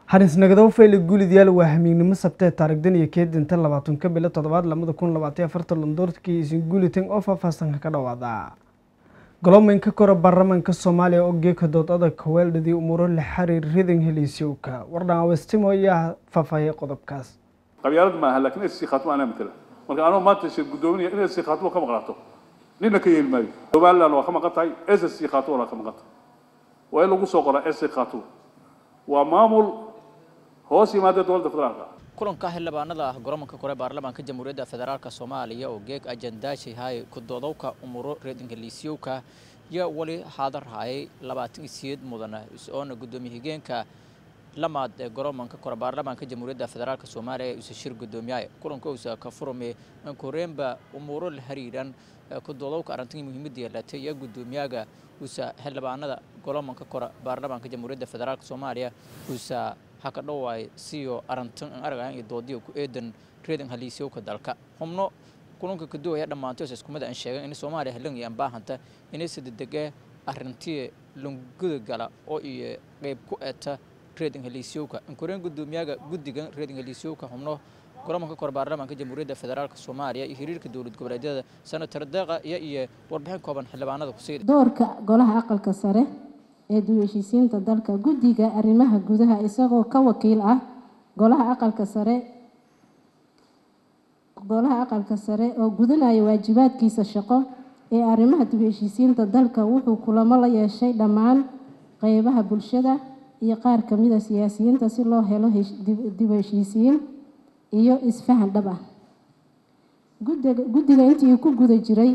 hanisnagdow fayle guulidyaal waa hamiignimo sabtee taarigdan iyo keedinta labaatanka bilo toddobaad lamada kun labaatan afartan londoorkii isin guulitan oo faahfaahsanka ka dhawaada golomaynka kora baarlamaanka soomaaliya oo geeka doodada kaweeldhadii umuuro la xiriir ridan heliisyowka wardhan awestimo ayaa faahfaahiyay qodobkaas qabyaalad maaha laakiin SC khaatimo anaa matala marka anoo maanta shir guddoominaya in SC khaatimo ka maqnaato nina ka yeeli maayo somaliland waa ka maqan tahay SSC khaatimo waa ka maqan tahay waa in lagu soo qoraa SC khaatimo waa maamul hoos yimaada dowladda federaalka kulanka xildhibaanada ah goromanka kore baarlamaanka jamhuuriyadda federaalka soomaaliya oo geeg ajandaashay hay kudoodowka umuro reedingaliisyowka iyo weli xaadar hayay labaatan iyo sideed mudana is-oona guddoomiye higeenka lamaad ee goromanka kore baarlamaanka jamhuuriyadda federaalka soomaaliya isa shir guddoomiyaha kulanka uusa ka furmay ankoreenba umuuro la xiriiran kudoodowka arrintan muhiimadda yeelatay iyo guddoomiyaga uusa xildhibaanada goromanka kore baarlamaanka jamhuuriyadda federaalka soomaaliya uusa haka dhawaay siyo arantan aan aragayn iyo doodiyo ku eedan reedan haliisyowka dalka xubno kulanka kaduwaya dhammaantoos iskumada aan sheegan in soomaaliya halangii aan baahanta inay sadedege arrintii lunguda gala oo iyo qayb ku eta reedan haliisyowka ankoreen guddoomiyaga guddigan reedan haliisyowka xubno golamanka kore baarlamaanka jamhuuriyadda federaalka soomaaliya iyo xiriirka dowlad goboleedyada senator deeqa iyo iyo warbixin kooban xildhibaanada kusii doorka golaha aqalka sare ee dib-u-heshiisiinta dalka guddiga arrimaha gudaha isagoo ka wakiil ah golaha aqalka sare golaha aqalka sare oo gudanaya waajibaadkiisa shaqo ee arrimaha dib-u-heshiisiinta dalka wuxuu kulamo la yeeshay dhammaan qeybaha bulshada iyo qaar kamida siyaasiyiinta si loo helo dib-u-heshiisiin iyo isfahan dhab ah guddiga intii ku guda jiray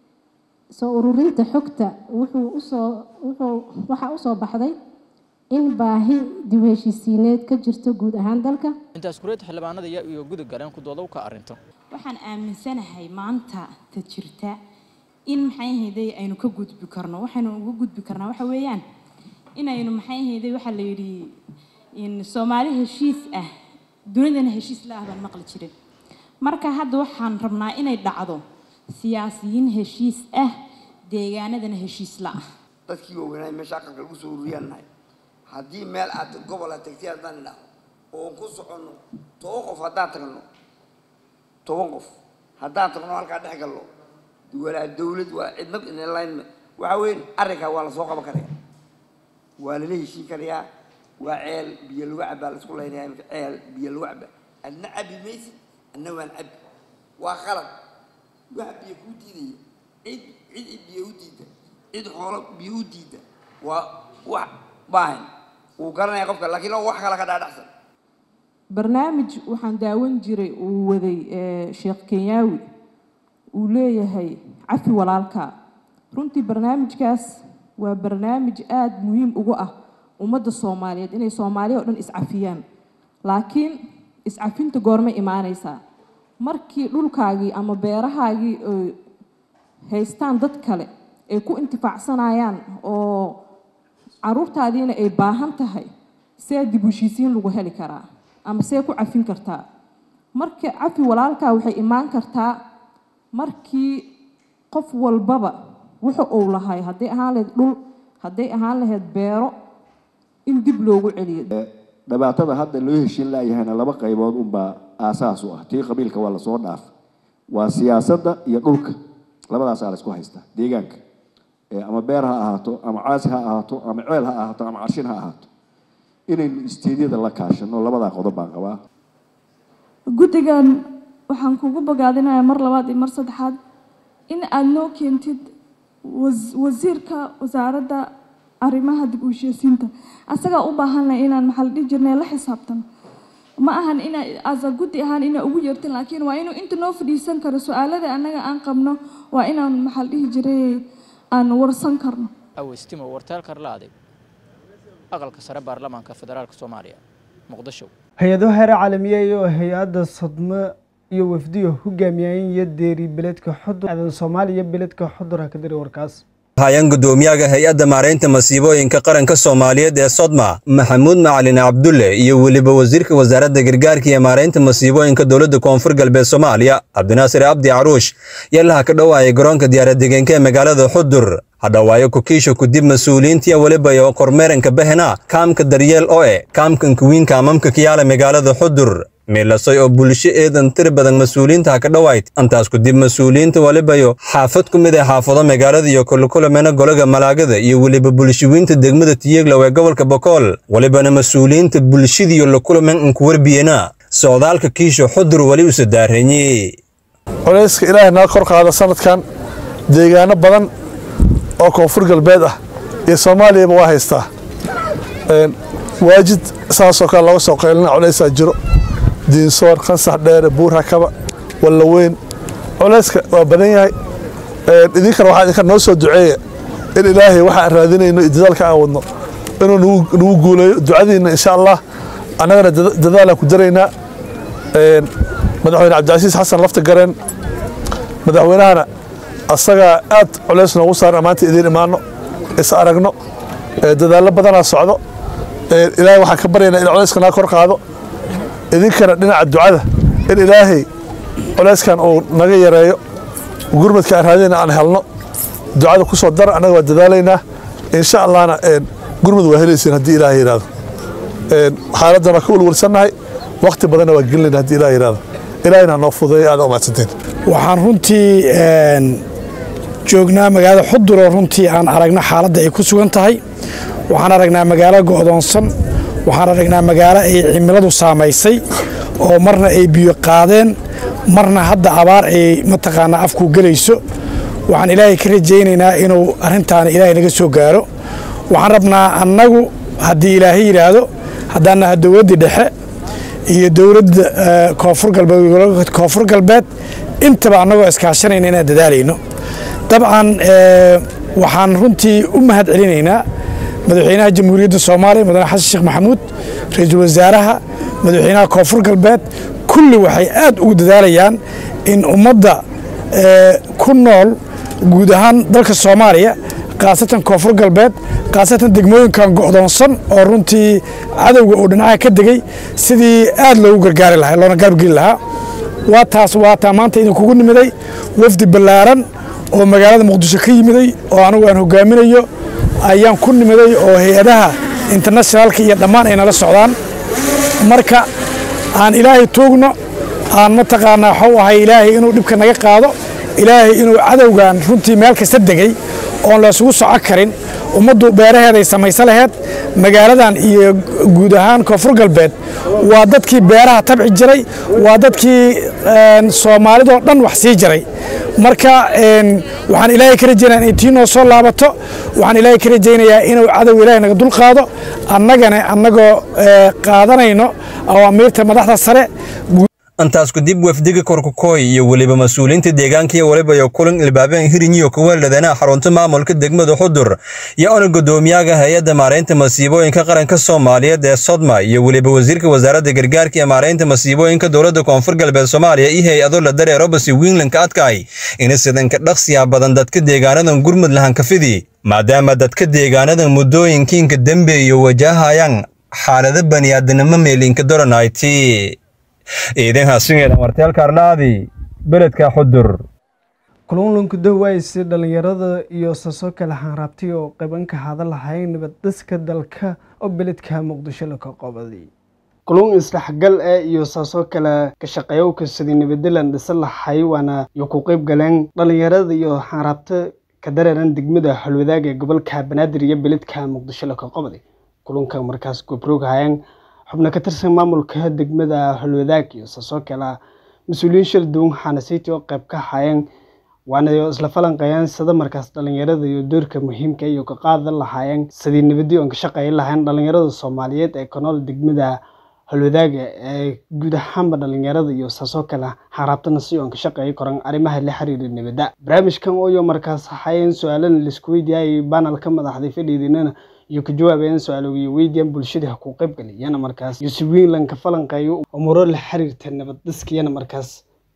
soo ururinta xogta wuxuu usoo wuxuu waxaa usoo baxday in baahi dib-u-heshiisiineed ka jirto guud ahaan dalka intaas kureed xildhibaanada iyo iyo guda galeen kudoodowka arrintan waxaan aaminsanahay maanta ta jirta in maxay ahayday aynu ka gudbi karno waxaynu uga gudbi karnaa waxa weeyaan inaynu maxay ahayday waxaa la yidhi in soomaali heshiis ah dunidana heshiis la ah baan maqli jirin marka hadda waxaan rabnaa inay dhacdo siyaasiyiin heshiis ah deegaanadana heshiis la ah dadkii waaweynaay meesha aqalka lagu soo ururiyaan nahay haddii meel aad gobol aad tagtay haddaan idhaahdo oo ku soconno toban qof haddaan tagno toban qof haddaan tagno halkaa dhex galno walaa dawlad waa cidnad inline waxa weyn arrinkaa waa lasoo qaban karaya waa lala heshiin karayaa waa ceel biyo lagu cabaa laisku laynaya imika ceel biyo lagu cabaa adna cabi maysid adna waan cabi waa qalad wax biyo kuu diidaya cid cid biyo u diida cid xoolo biyo u diida waa wax baahan wuu garanaya qofka laakiin oo wax kale ka dhaadhacsan barnaamij waxaan daawan jiray uu waday sheekh kenyaawi uu leeyahay cafi walaalka runtii barnaamijkaas waa barnaamij aada muhiim ugu ah ummadda soomaaliyeed inay soomaaliya oo dhan iscafiyaan laakiin iscafinta goorma imaanaysaa markii dhulkaagii ama beerahaagii ay haystaan dad kale ay ku intifaacsanayaan oo caruurtaadiina ay baahan tahay see dib heshiisiin lagu heli karaa ama see ku cafin kartaa marka cafi walaalkaa waxay imaan kartaa markii qof walbaba wuxa uu lahay hadday ahaan lahayd dhul hadday ahaan lahayd beero in dib loogu celiyo dhibaatada hadda loo heshiin laayahayna laba qaybood unbaa aasaas u ah tii qabiilka waa lasoo dhaaf waa siyaasadda iyo dhulka labadaasaa la isku haystaa deegaanka ama beer ha ahaato ama caasi ha ahaato ama ceel ha ahaato ama carshin ha ahaato inaynu isteedyada la kaashano labadaa qodob baan qabaa guddigan waxaan kugu bogaadinayaa mar labaad iyo mar saddexaad in aada noo keentid wasiirka wasaaradda arrimaha dib u heshiisiinta asagaa u baahanlay inaan maxaa la dhihi jirnay la xisaabtano ma ahan ina asa guddi ahaan inaa ugu yeertin laakiin waa inuu inta noo fadhiisan karo su-aalada annaga aan qabno waa inaan maxaa la dhihi jiray aan warsan karno awestimo wartaal karlaaday aqalka sare baarlamaanka federaalka soomaaliya muqdisho hay-ado heere caalamiya iyo hay-adda sodmo iyo wafdiyo hogaamiyeen iyo deeri beledka xudur aadan soomaaliya beledka xudura ka diri warkaas hayaan guddoomiyaha hay-adda maaraynta masiibooyinka qaranka soomaaliyeed ee sodma maxamuud macalin cabdulle iyo weliba wasiirka wasaaradda gargaarka iyo maaraynta masiibooyinka dowladda koonfur galbeed soomaaliya cabdinaasir cabdi caruush yallaha ka dhowaayay garoonka diyaaradegenka ee magaalada xudur hadhawaayo kukiisha kudib mas-uuliyiintiya weliba iyo kormeeranka bahena kaamka daryeel oo e kaamkan kuwiinka amamka kiyaala magaalada xudur miilasay oo bulsho eedan tir badan mas-uuliyiinta ka dhowayd intaas kudib mas-uuliyiinta welibayo xaafad ku mid ah xaafado magaalada iyo kulukulamena golaga malaagada iyo weliba bulshawiinta degmada tiyeglow ee gobolka bokool welibana mas-uuliyiinta bulshadiiyo lakulamen unku warbiyena socdaalka kiisha xudur weli usa daareeyey culayska ilaahay naga kor qaada sanadkan deegaano badan oo koonfur galbeed ah iyo soomaaliyaba waa haystaa waajid saasoo kale looga soo qaylina culaysaa jiro diinsoor kansax dheere buur hakaba wallaweyn culayska waa badan yahay idinkana waxaa idinka noo soo duceeya in ilaahay waxaan raadinayno iyo dadaalka aan wadno inuu nagu guuleeyo ducadiinna insha allah annagana dadaalaan ku daraynaa madaxweyne cabdicasiis xasan lafta gareen madaxweynahana asagaa aad culays noogu saaran maanta idiin imaano is aragno dadaallo badanaa socdo ilaahay waxaan ka baryaynaa in culayska naga kor qaado idinkana dhinaca ducada in ilaahay culayskan uu naga yareeyo gurmadka aan raadinayna aan helno ducada ku soo dara annaga waa dadaalaynaa insha allahna gurmad waa helaysiin haddii ilaahay yidhaahdo xaaladdan waa ka welwelsannahay wakhti badanna waa gelinayna haddii ilahay yidhaahdo ilaahayna noo fudeeyo aad umahadsanteen waxaan runtii joognaa magaalada xudur oo runtii aan aragno xaaladda ay ku sugan tahay waxaan aragnaa magaalo go'doonsan waxaan aragnaa magaalo ay cimiladu saamaysay oo marna ay biyo qaadeen marna hadda abaar ay mataqaanaa afku gelayso waxaan ilaahay ka rajaynaynaa inuu arrintaana ilaahay naga soo gaaro waxaan rabnaa annagu haddii ilaahay yidhaahdo haddaan naha dowladdii dhexe iyo dowladda koonfur galbeed koonfur galbeed intaba annagoo iskaashanayna inaan dadaalayno dabcan waxaan runtii u mahad celinaynaa madaxweynaha jamhuuriyadda soomaaliya mudane xasan sheekh maxamuud ra-iisul wasaaraha madaxweynaha koonfur galbeed kulli waxay aad ugu dadaalayaan in ummadda ku nool guud ahaan dalka soomaaliya khaasatan koonfur galbeed khaasatan degmooyinkan go'doonsan oo runtii cadowga uu dhinacaha ka degay sidii aad loogu gargaari lahaa loona gaargeli lahaa waa taas waa taa maanta idinkugu nimiday wafdi ballaaran oo magaalada muqdisho ka yimiday oo anigu aan hogaaminayo ayaan ku nimiday oo hay-adaha internationaalka iyo dhammaan ay nala socdaan marka aan ilaahay tuugno aan mataqaanaa waxuu ahay ilaahay inuu dhibka naga qaado ilaahay inuu cadowgan runtii meel kasta degay oon la isugu soco karin ummaddu beeraheeday samaysa laheyd magaaladan iyo guud ahaan koonfur galbeed waa dadkii beeraha tabci jiray waa dadkii soomaalidoo dhan wax sii jiray marka waxaan ilaahay ka rajaynayaa inay tii noo soo laabato waxaan ilaahay ka rajaynayaa inuu cadow ilaahay naga dul qaado annagana annagoo qaadanayno awaamiirta madaxda sare intaas kudib wafdiga korkukooy iyo weliba mas-uuliyiinta deegaanka iyo weliba iyo kulan ilbaabeen hirinyiyo kuweeldhadeenaha xarunta maamulka degmada xudur iyo ona guddoomiyaha hay-adda maaraynta masiibooyinka qaranka soomaaliyeed ee sodma iyo weliba wasiirka wasaaradda gargaarka iyo maaraynta masiibooyinka dowladda koonfur galbeed soomaaliya iyo hay-ado la daree robasi wiinlandka adkaay ina sidanka dhaqsiya badan dadka deegaanadan gurmud lahankafidi maadaama dadka deegaanadan muddooyinkiinka dembe iyo wajahayaan xaalado baniaadanimo meelinka doranayti ciidan haasingeeda marteel kaarlaadi beledka xudur kulunlunku dawaysi dhalinyarada iyo saso kale xanraabtay oo qabanka hada lahayn nabaddiska dalka oo beledka muqdisho laka qobaday kulun isdhexgal ee iyo saasoo kale ka shaqeeyowka sidii nabaddelan dhisa lahay waana iyo ku qayb galeen dhalinyarada iyo xanraabta ka dareeran degmada xulwadaag ee gobolka banaadir iyo beledka muqdisho laka qobaday kulunka markaas gobroog hayeen xubno ka tirsan maamulka degmada holwadaag iyo saasoo kale mas-uuliyiin shir duwan xanasiti oo qayb ka hayeen waana isla falanqeeyeen sida markaas dhalinyarada iyo doorka muhiimka iyo ka qaadan lahaayeen sidii nabadii oon ka shaqeyn lahayn dhalinyarada soomaaliyeed ee ka nool degmada holwadaaga ee guud ahaanba dhalinyarada iyo saasoo kale xaraabtana si oon ka shaqeey koran arrimaha la xiriira nabadda barnaamijkan ooyo markaas hayeen su-aalana laisku weydiiyay banalka madaxday fadhiidinana iyo ka jawaabayeen su-aaloogiyo weydiiyaan bulshada ha ku qaybgaliyana markaas iyo si weyn lanka falanqeeyo umuro la xiriirta nabad dhiskiyana markaas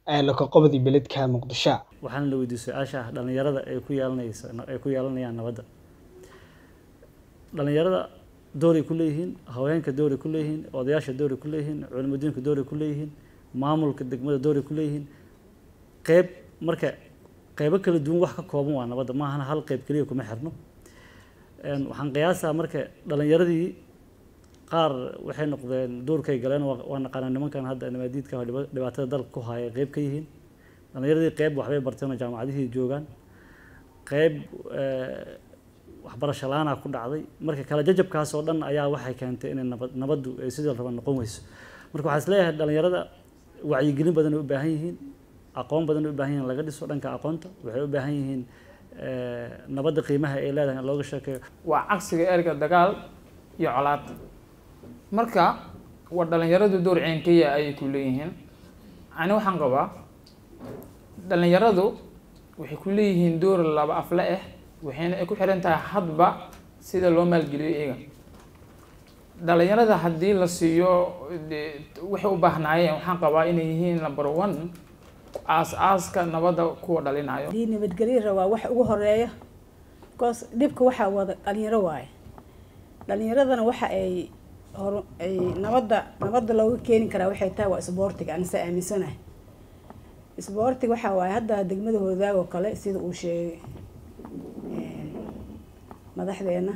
ee lakaqobadii beledka muqdisho waxaana la weydiiyey su-aasha ah dhalinyarada ay ku yeelanayso ay ku yeelanayaan nabadda dhalinyarada dooray ku leeyihiin haweenka dooray ku leeyihiin odayaasha dooray ku leeyihiin culimudiinka dooray ku leeyihiin maamulka degmada dooray ku leeyihiin qeyb marka qeybo kala duwan wax ka kooban waa nabadda maahana hal qeyb keliya kuma xirno waxaan qiyaasaa marka dhalinyaradii qaar waxay noqdeen duurkay galeen waa naqaanaa nimankan hadda nimaadiidka dhibaatada dalka ku haya qeyb ka yihiin dhalinyaradii qeyb waxbay barteen oo jaamacadihii joogaan qeyb waxbarasho la-aanaa ku dhacday marka kala jajabkaas oo dhan ayaa waxay keentay inay nabad nabaddu ay sidii raba noqon weyso marka waxaa is leeyahay dhalinyarada wacyigelin badan ay u baahan yihiin aqoon badan ay u baahan yihiin laga dhiso dhanka aqoonta waxay u baahan yihiin nabadda qiimaha ay leedahay in looga sheekeeyo waa cagsiga erga dagaal iyo colaad marka waa dhalinyaradu door ceenkaya ayay ku leeyihiin ani waxaan qabaa dhalinyaradu waxay ku leeyihiin door laba afle ah waxayna ay ku xiran tahay hadba sida loo maalgeliyo iyaga dhalinyarada haddii la siiyo waxay u baahnaayeen waxaan qabaa inay yihiin number one aas-aaska nabadda kuwa dhalinayo haddii nabadgelyo rabaa wax ugu horeeya bcause dhibka waxaa wada dhalinyaro waaye dhalinyaradana waxa ay hor ay nabadda nabadda looga keeni karaa waxay tahay waa isboortiga anise aaminsanahay isboortiga waxaa waaye hadda degmada hoodaag oo kale sida uu sheegay madaxdeena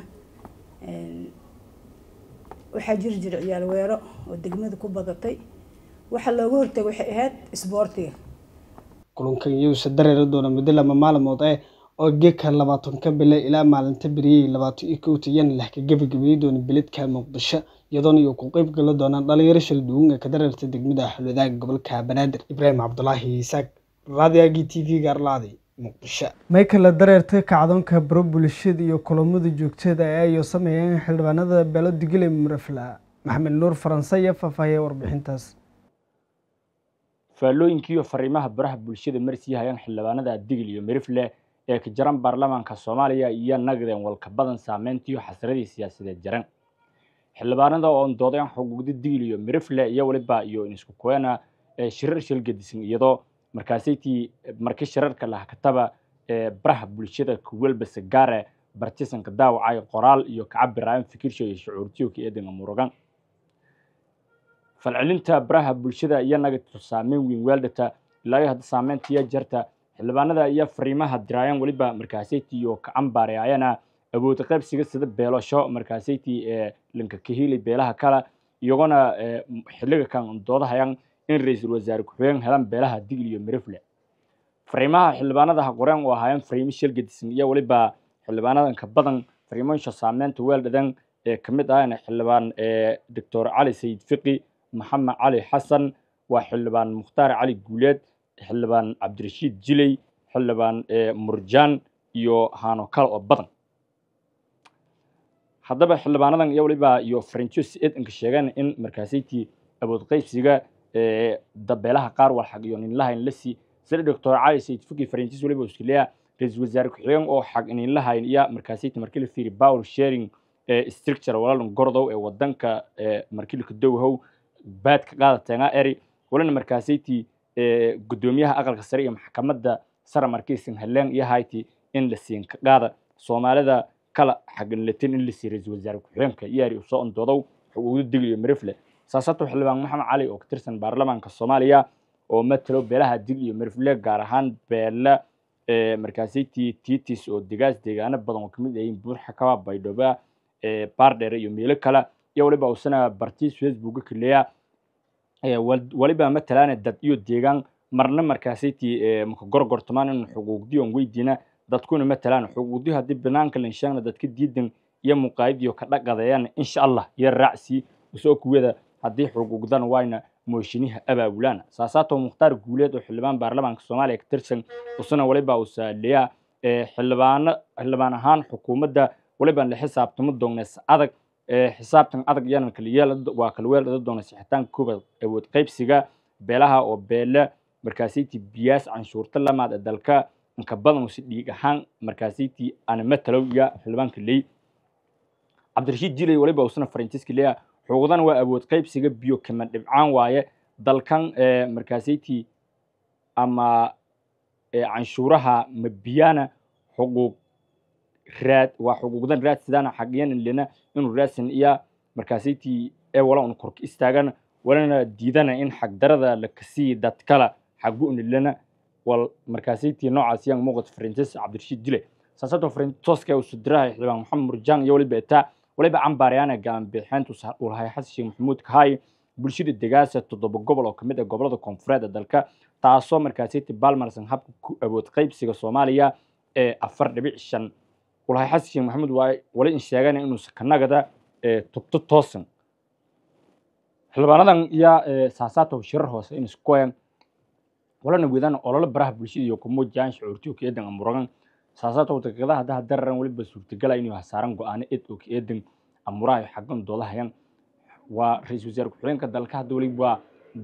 waxaa jiri jira ciyaal weero oo degmada ku badatay waxa looga hortagay waxay ahayd isboortiga kulankan iyuuse dareeri doona muddo lama maalmood eh oo geeka labaatanka bile ilaa maalinta beriyey labaatan iyo kowta yan leh ka gebagabeeyey doona beledka muqdisho iyadoona iyo ku qeyb gala doonaan dhalinyaro shal duwan ee ka dareerta degmada xulwadaaga gobolka banaadir ibraahim cabdulaahi isaaq raadiyaagii t v gaarlaadi muqdisho may kala dareertay kacdoonka baro bulshada iyo kulamada joogtada ee ay sameeyeen xildhibaanada beelo digile murafla maxamed nuur faranse iyo faahfaahiyay warbixintaas faallooyinkiiyo fariimaha baraha bulshada marsii hayaan xildhibaanada digil iyo mirifle ee ka jaran baarlamaanka soomaaliya iyo nagdeen walka badan saameyntiiyo xasradii siyaasadeed jaran xildhibaanada oon doodeen xuquuqda digil iyo mirifle iyo waliba iyo inisku kuweena ee shirar shilgadisan iyadoo markaasaytii marka shirarka lahkataba ee baraha bulshada kuwelba sagaare bartisanka daawacay qoraal iyo kacabiraayan fikirsha iyo shucuurtiyo ka eedan murugan falcelinta baraha bulshada iyo nagatu saameyn weyn weeldhata ilaa iyo hadda saameyntiya jarta xildhibaanada iyo fariimaha diraayan weliba markaasaytii iyo kacambaare ayana awood qaybsiga sida beelasho markaasaytii ee linka kahili beelaha kale iyagona xiliga kan doodahayan in ra-iisul wasaare ku-xigeen helan beelaha digil iyo mirifle fariimaha xildhibaanada ha qoreen oo ahaayeen fariimo shilgadisan iyo weliba xildhibaanadan ka badan fariimooyinka saameynta weeldhadan ee kamid ahayna xildhibaan doctor cali sayid fiqi maxamed cali xasan waa xildhibaan mukhtaar cali guuleed xildhibaan cabdirashiid jiley xildhibaan murjaan iyo haano kale oo badan haddaba xildhibaanadan iyo waliba iyo farinjo si eedanka sheegeen in markaasaytii awood qaybsiga dabeelaha qaar walxaq iyo ninlahayn lasi sida doctor cali sayid fuki farinjis waliba australia ra-iisul wasaare ku-xigeen oo xaq ninlahayn iyo markaasaytii markii la fiiri power sharing structure walaalan gordow ee wadanka markilka dowhow baad ka qaadateena eri walina markaasaytii gudoomiyaha aqalka sare iyo maxkamadda sare markiisan heleen iyo hayti in la siin ka qaada soomaalida kala xaganlatin in la siiy ra-iisul wasaare ku-xigeenka iyaari usoo ondoodow xuquuqda digil iyo mirifle saasato xildhibaan maxamed cali oo ka tirsan baarlamaanka soomaaliya oo matalo beelaha digil iyo mirifle gaar ahaan beela markaasaytii titis oo degaas deegaano badan oo kamid ayiin buurxakaba baydhaba baardheere iyo meelo kale iyo waliba usana bartiis facebooka kaleya waliba matalaane dad iyo deegaan marna markaasaytii maka gorgortamaan in xuquuqdiyon weydiina dadkuna matalaan xuquuqdi haddii banaanka lanshaagna dadka diidan iyo muqaayadiyo ka dhaqadeeyaan insha allah iyo raacsi usoo kuwada haddii xuquuqdan wayna mooshiniha abaabulaan saasaato mukhtaar guuleed oo xildhibaan baarlamaanka soomaaliya ka tirsan usana waliba usaaleya xildhibaano xildhibaan ahaan xukuumadda waliba la xisaabtamo doognees adag xisaabtan adag yanan kala waa kala weeldhada doona sixitaanka koobaad awood qaybsiga beelaha oo beele markaasaytii biyaas canshuurta lamaad ee dalka inka badan si dhiig ahaan markaasaytii ana matalow iyo xildhibaanka ley cabdirashiid jilay waliba usana faransiiska leeya xuquuqdan waa awood qaybsiga biyo kama dhibcaan waaye dalkan markaasaytii ama canshuuraha mabiyana xuquuq raad waa xuquuqdan raadsidana xaqiyan lena inuu raadsan iya markaasaytii ee wala un korka istaagan walana diidana in xagdarada la kasii dad kala xagu unilana wal markaasaytii noocaas yang muuqat faransis cabdirashiid dile saasato farantoska usu diraha xildhibaan maxamed murjaan iyo waliba etaa waliba cambaaryaana galan bixintu ulahay xasan sheekh maxamuud kahay bulshada degaasa toddoba gobol oo kamid ah gobolada koonfureed ee dalka taasoo markaasaytii balmarsan habka ku awood qaybsiga soomaaliya ee afar dhibic shan ulahay xasan sheekh maxamuud waa wali in sheegana inuusa kanagada tubto toosan xildhibaanadan iyo saasaatow shirar hoose in iskuwayan walana weedaan ololo baraha bulshada iyo kumujaan shucuurtiyo ka eedan amuragan saasaatow daqiiqadaha haddaha dararan weliba suurtagala inuu hasaaran go-aano ed oo ka eedan amuraha iyo xaggan doodahayan waa ra-iisul wasaare ku-xigeenka dalka hadda weliba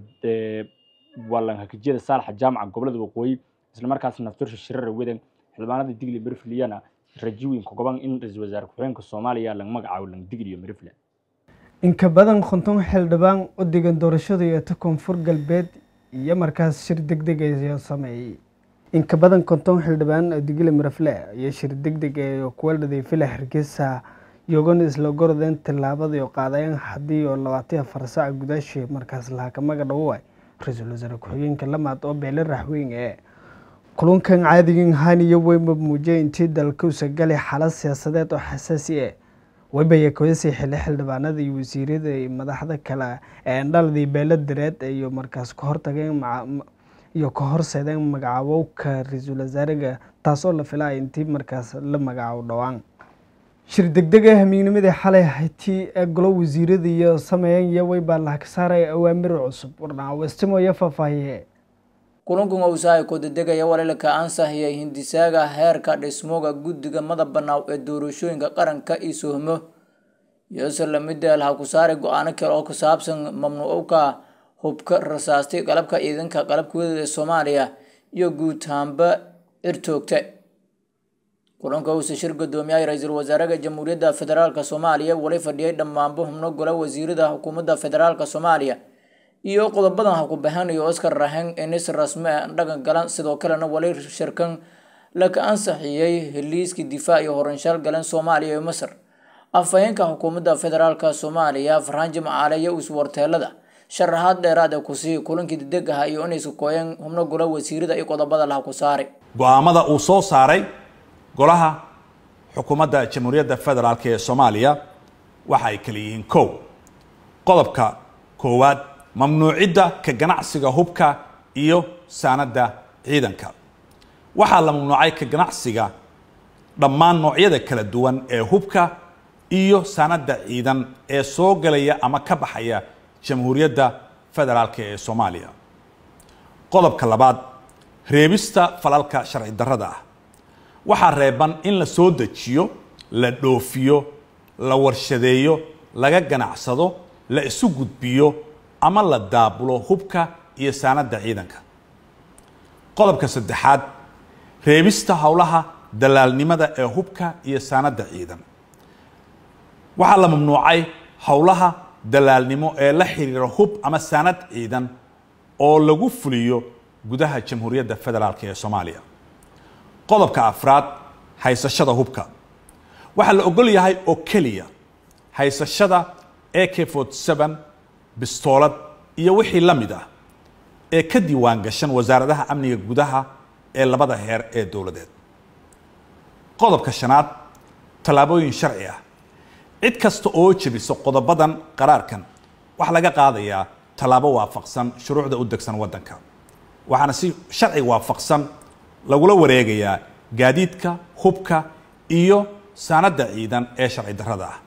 waa lanhakajiyada saalaxa jaamaca gobolada waqooyi isla markaas naftursha shirara wedan xildhibaanada digli merifliyana rajiwinka goban in ra-iisul wasaare ku-xigeenka soomaaliya laga magacaabo langdigli iyo merifland inka badan konton xildhibaan u degan doorashada yeeta koonfur galbeed iyo markaas shir deg deg ayaa sameeyey inka badan konton xildhibaan oo digile marafle iyo shir deg deg ee kuwa dhadeyfila hargeysa iyagona isla gorodeen tillaabadii oo qaadayeen haddii oo labaatan afar saac gudaashii markaas lahakamaga dhawoway ra-iisul wasaare ku-xigeenka lamaad oo beele raxweyn ee kulunkan caadigan haniyo weyma muujiyay intii dalka usagalay xaalad siyaasadeed oo xasaasi ah webaya koyasii xili xildhibaanada iyo wasiirada iyo madaxda kale ee indhaladii beelo dareed iyo markaas ka hortageen iyo ka horseedeen magacaabowka ra-iisul wasaarega taasoo la filaya intii markaas la magacaabo dhowaan shir degdeg ah hamiignimadii xalay hayti ee golo wasiirada iyo sameeyeen iyo weybaa lahka saaraya awaamir cusub warnaa westimo iyo faahfaahiye kulankan owsahay kodadegaya walilka ansahiyay hindisaaga heerka dhismooga guddiga madax banaaw ee doorashooyinka qaranka iyo sohmo iyose lamida laha ku saaray go-aano kale oo ku saabsan mamnuucka hubka rasaastay qalabka ciidanka qalabka wadada ee soomaaliya iyo guud ahaanba cirtoogta kulanka uuse shir guddoomiyaha ra-iisul wasaaraha jamhuuriyadda federaalk soomaaliya wali fadhiyay dhammaanba xubno gola wasiirada xukuumadda federaalk soomaaliya iyo qodobadan ha ku baxanayo oscar rahen inis rasme dhaqan galan sidoo kalena wali shirkan laka ansaxiyey heliiskii difaac iyo horanshaal galan soomaaliya iyo masar afhayeenka xukuumadda federaalk soomaaliya farxaan jimcaale iyo iswarteelada sharaxaad dheeraad ee kusii kulankii degdeg aha iyo inaysu kooyeen xubno gola wasiirada iyo qodobada laha ku saaray go-aamada uu soo saaray golaha xukuumadda jamhuuriyadda federaalk ee soomaaliya waxa ay kala yihiin kow qodobka koowaad mamnuucidda ka ganacsiga hubka iyo saanadda ciidanka waxaa la mamnuucay ka ganacsiga dhammaan noocyada kala duwan ee hubka iyo saanadda ciidan ee soo galaya ama ka baxaya jamhuuriyadda federaalk ee soomaaliya qodobka labaad reebista falalka sharci darrada ah waxaa reeban in la soo dejiyo la dhoofiyo la warshadeeyo laga ganacsado la isu gudbiyo ama la daabulo hubka iyo saanadda ciidanka qodobka saddexaad reebista howlaha dalaalnimada ee hubka iyo saanadda ciidan waxaa la mamnuucay howlaha dalaalnimo ee la xiriira hub ama saanad ciidan oo lagu fuliyo gudaha jamhuuriyadda federaalk ee soomaaliya qodobka afraad haysashada hubka waxaa la ogol yahay oo keliya haysashada ak forty seven bistoolad iyo wixii la mid ah ee ka diiwaan gashan wasaaradaha amniga gudaha ee labada heer ee dowladeed qodobka shanaad tallaabooyin sharci ah cid kasta oo jebisa qodobadan qaraarkan waxaa laga qaadayaa tallaabo waafaqsan shuruucda u degsan waddanka waxaana si sharci waafaqsan lagula wareegayaa gaadiidka hubka iyo saanadda ciidan ee sharci darrada ah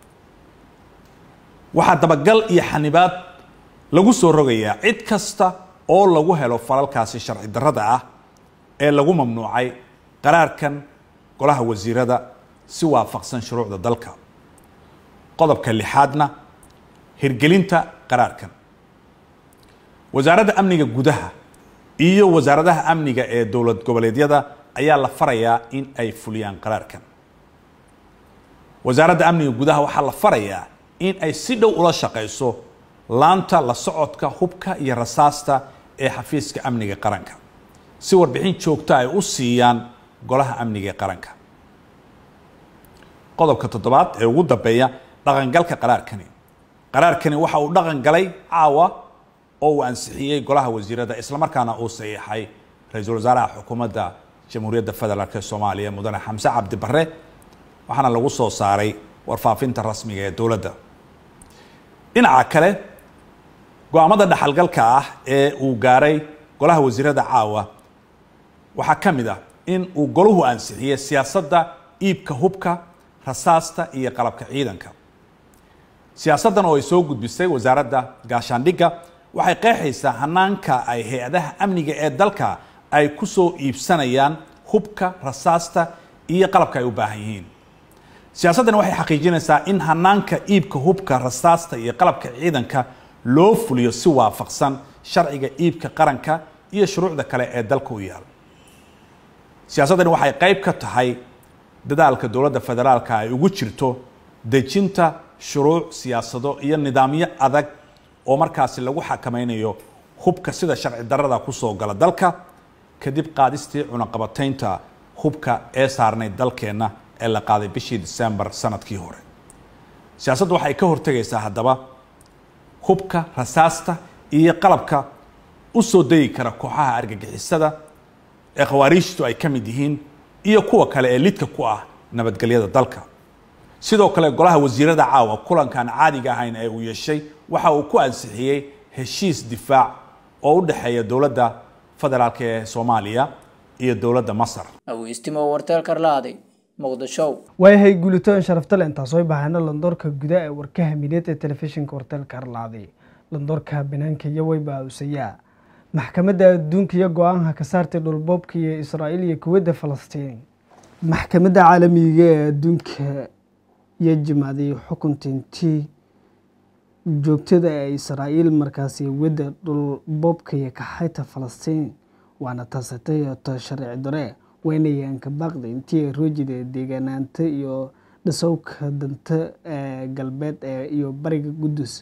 waxaa dabagal iyo xanibaad lagu soo rogayaa cid kasta oo lagu helo falalkaasi sharci darrada ah ee lagu mamnuucay qaraarkan golaha wasiirada si waafaqsan shuruucda dalka qodobka lixaadna hirgelinta qaraarkan wasaaradda amniga gudaha iyo wasaaradaha amniga ee dowlad goboleedyada ayaa la farayaa in ay fuliyaan qaraarkan wasaaradda amniga gudaha waxaa la farayaa in ay si dhow ula shaqayso laanta la socodka hubka iyo rasaasta ee xafiiska amniga qaranka si warbixin joogto ay u siiyaan golaha amniga ee qaranka qodobka toddobaad ee ugu dambeeya dhaqangalka qaraarkani qaraarkani waxa uu dhaqan galay caawa oo uu ansixiyey golaha wasiirada islamarkaana uu saxiixay ra-iisul wasaaraha xukuumadda jamhuuriyadda federaalk ee soomaaliya mudane xamse cabdi barre waxaana lagu soo saaray warfaafinta rasmiga ee dowladda dhinaca kale go-aamada dhaxalgalka ah ee uu gaaray golaha wasiirada caawa waxaa ka mid ah in uu golahu ansixiyey siyaasadda iibka hubka rasaasta iyo qalabka ciidanka siyaasaddan oo ay soo gudbisay wasaaradda gaashaandhigga waxay qeexaysaa hanaanka ay hay-adaha amniga ee dalka ay ku soo iibsanayaan hubka rasaasta iyo qalabka ay u baahan yihiin siyaasaddan waxay xaqiijinaysaa in hanaanka iibka hubka rasaasta iyo qalabka ciidanka loo fuliyo si waafaqsan sharciga iibka qaranka iyo shuruucda kale ee dalka u yaal siyaasaddani waxay qayb ka tahay dadaalka dowladda federaalka ay ugu jirto dejinta shuruuc siyaasado iyo nidaamyo adag oo markaasi lagu xakameynayo hubka sida sharci darrada kusoo gala dalka kadib qaadistii cunaqabataynta hubka ee saarnay dalkeenna ee la qaaday bishii disembar sanadkii hore siyaasaddu waxay ka hortegaysaa haddaba hubka rasaasta iyo qalabka u soo degi kara kooxaha argagixisada ee khawaariijtu ay ka mid yihiin iyo kuwa kale ee lidka ku ah nabadgelyada dalka sidoo kale golaha wasiirada caawa kulankan caadiga ahayn ee uu yeeshay waxa uu ku ansixiyey heshiis difaac oo u dhexeeya dowladda federaalk ee soomaaliya iyo dowladda masar aweystimo warteelka arlaaday muqdisho waayahay guulitoon sharaftale intaas way baahayna landoorka guda ee warkaha mideed ee telefishinka warteelka arlaaday landoorka banaanka iyo wayba usayaa maxkamadda adduunka iyo go-aanka ka saartay dhulboobka iyo israa'iil iyo kuwadda falastiin maxkamadda caalamiga ee adduunka iyo jimaaday xukuntintii joogtada ee israa'iil markaasi wadda dhulboobka iyo kaxayta falastiin waana taasatay to sharci dare weynayaanka baaqda intii roojida deegaanaanta iyo dhisowka danta ee galbeed ee iyo bariga qudus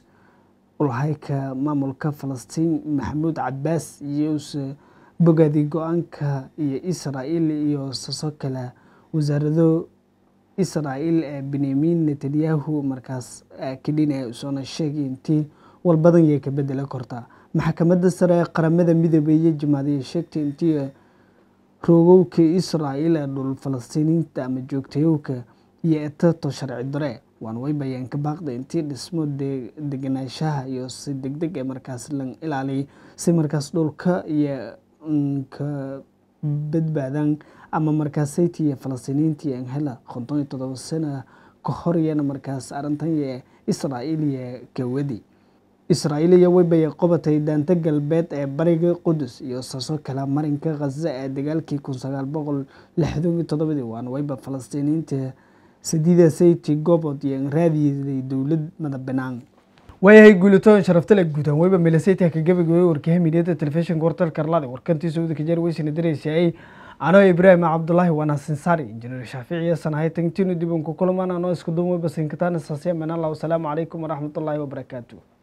ulhayka maamulka falastiin maxamuud cabaas iyose bogaadi go-aanka iyo israa'iil iyo saso kale wasaarado israa'iil ee benyamin netanyahu markaas kadhinaya usoona sheegay intii walbadan yay ka bedela kortaa maxkamadda sare ee qaramada midoobay iyo jimaadiya sheegtay intii roogowka israa'iil ee dhul falastiiniinta ama joogtayowka iyo etato sharci dare waan way bayaan ka baaqda intii dhismo deganaanshaha iyo si degdeg ee markaas la ilaaliyay si markaas dhulka iyo ka badbaadaan ama markaas saytiya falastiiniinta iyo anhela konton iyo todoba sana ka hor iyana markaas arrintan iyo israa'iil iyo gawadi israa'iil iyo waybay qobatay daanta galbeed ee bariga qudus iyo saso kale marinka khaza ee dagaalkii kun sagaal boqol lixdan iyo toddobadii waana wayba falastiiniinta sadiida sayti gobod iyo raadiyaday dowlad madax banaan waayahay guulitoon sharaftale guutaan weyba milasayta ka gabagabay warkaha midyada telefishinka wartalka arlada warkantiisa udaka jeer weysana daraysayay anoo ibraahim cabdulaahi wanaasin saari injineer shaaficiya sanahay tagtinu dib unku kulamaan anoo isku duumay basinkataan saasiya manallah wasalaamu calaykum waraxmatullaahi wabarakaatu